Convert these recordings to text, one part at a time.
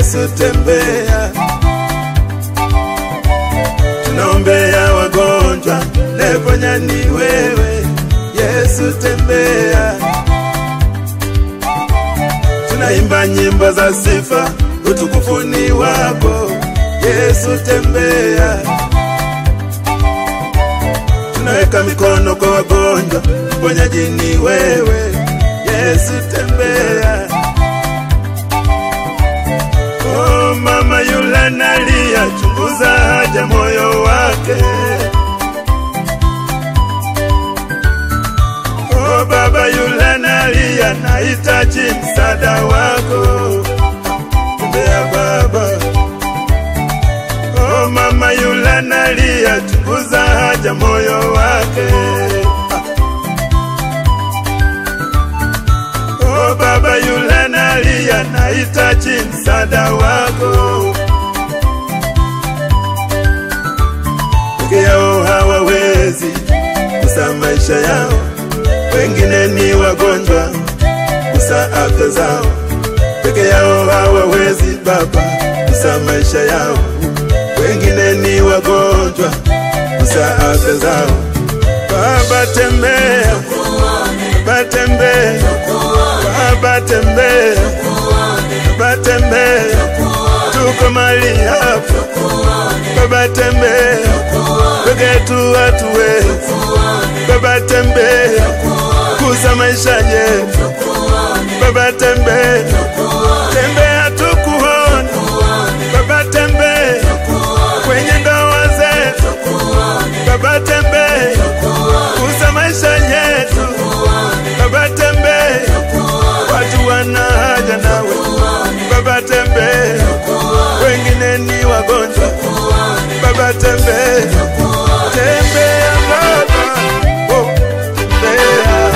Yesu tembea, tunaombea wagonjwa, neponya ni wewe Yesu tembea, tunaimba nyimbo za sifa, utukufu ni wako Yesu tembea, tunaweka mikono kwa wagonjwa, mponyaji ni wewe Yesu tembea. Oh, mama yule nalia, chunguza haja moyo wake. Oh, baba yule nalia, nahitaji msaada wako. Tembea baba. Oh, mama yule nalia, chunguza haja moyo wake. Oh, baba yule nalia, nahitaji msaada wako. Peke yao hawawezi kusa maisha yao, wengine ni wagonjwa kusa afya zao. Peke yao hawawezi Baba kusa maisha yao, wengine ni wagonjwa kusa afya zao. Baba tembea, Baba tembea, Baba tembea, Baba tembea, tuko mali hapa. Baba tembea, peke tu watu wetu. Baba tembea, kuza maisha yetu. Baba tembea, tembea tukuone. Baba tembea, kwenye ndoa zetu. Baba tembea, kuza maisha yetu. Baba tembea, watu wana haja nawe. Baba tembea, wengine ni wagonjwa. Baba tembea, tembea Baba, oh, tembea.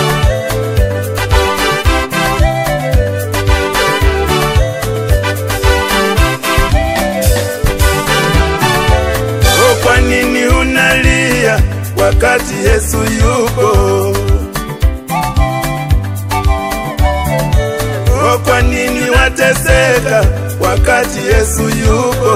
Oh, kwa nini unalia wakati Yesu yupo? Oh, kwa nini wateseka wakati Yesu yupo?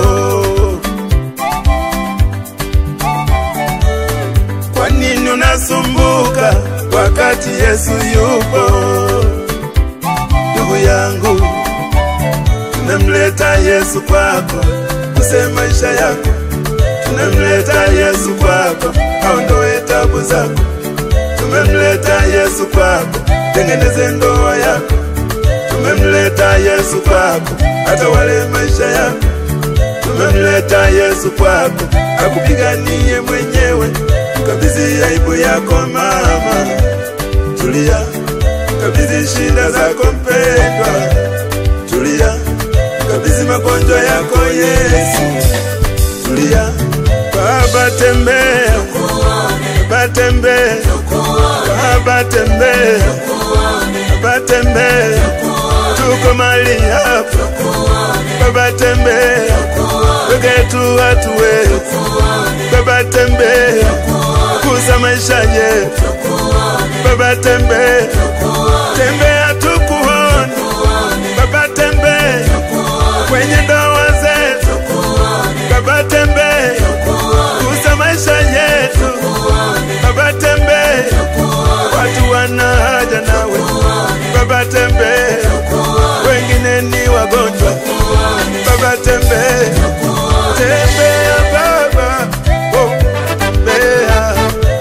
Kwa nini unasumbuka wakati Yesu yupo? Ndugu yangu, tumemleta Yesu kwako, use maisha yako. Tumemleta Yesu kwako, aondoe tabu zako. Tumemleta Yesu kwako, tengeneze ndoa yako. Tumemleta Yesu kwako, atawale maisha yako. Tumemleta Yesu kwako, akupiganie mwenyewe. Kabidhi aibu yako mama, tulia. Kabidhi shida zako mpendwa, tulia. Kabidhi magonjwa yako Yesu, tulia. Baba tembea, Baba tembea, Baba tembea, Baba tembea, tuko mali hapa. Baba tembea, peke tu watu wetu. Baba tembea, kuza maisha yetu. Baba tembea, tembea tukuone. Baba tembea, kwenye ndoa zetu. Baba tembea, kuza maisha yetu. Baba tembea, watu wana haja nawe. Baba tembea, wengine ni wagonjwa. Baba tembea, tembea Baba, oh, tembea.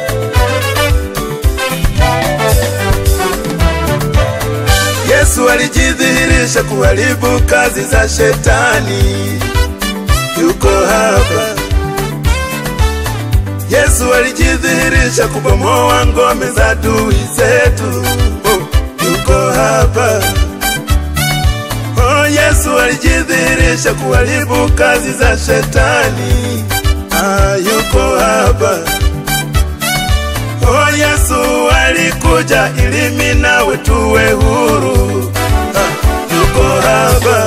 Yesu alijidhihirisha kuharibu kazi za shetani, yuko hapa. Yesu alijidhihirisha kubomoa ngome za adui zetu, oh, yuko hapa. Oh, Yesu alijidhihirisha kuharibu kazi za shetani, ah, yuko hapa. Oh, Yesu alikuja ili mimi nawe tuwe huru, ah, yuko hapa.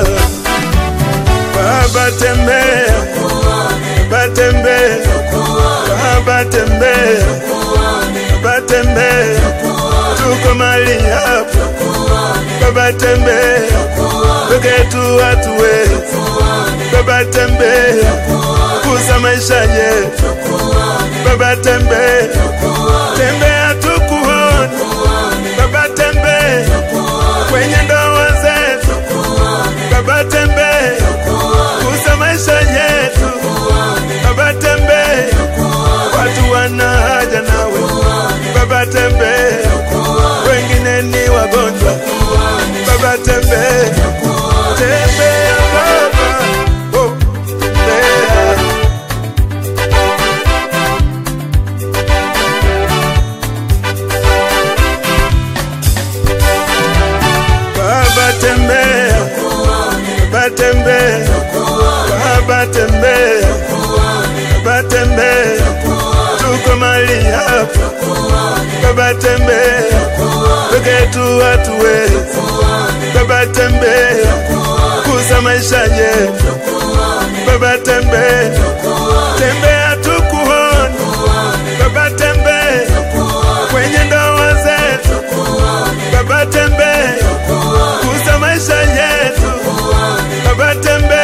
Baba tembea, Baba tembea, Baba tembea, Baba tembea, tuko mali hapa. Baba tembea, peke tu watu wetu. Baba tembea, kuza maisha yetu. Baba tembea, tembea tukuone. Baba tembea, kwenye ndoa zetu. Baba tembea, kuza maisha yetu. Baba tembea, watu wana haja nawe. Baba tembea, wengine ni wagonjwa. Baba tembea, tembea Baba, oh, tembea. Baba tembea, Baba tembea, Baba tembea, Baba tembea, tuko mali hapa. Baba tembea, peke tu watu wetu. Baba tembea, kuza maisha yetu. Baba tembea, tembea tukuone. Baba tembea, kwenye ndoa zetu. Baba tembea, kuza maisha yetu. Baba tembea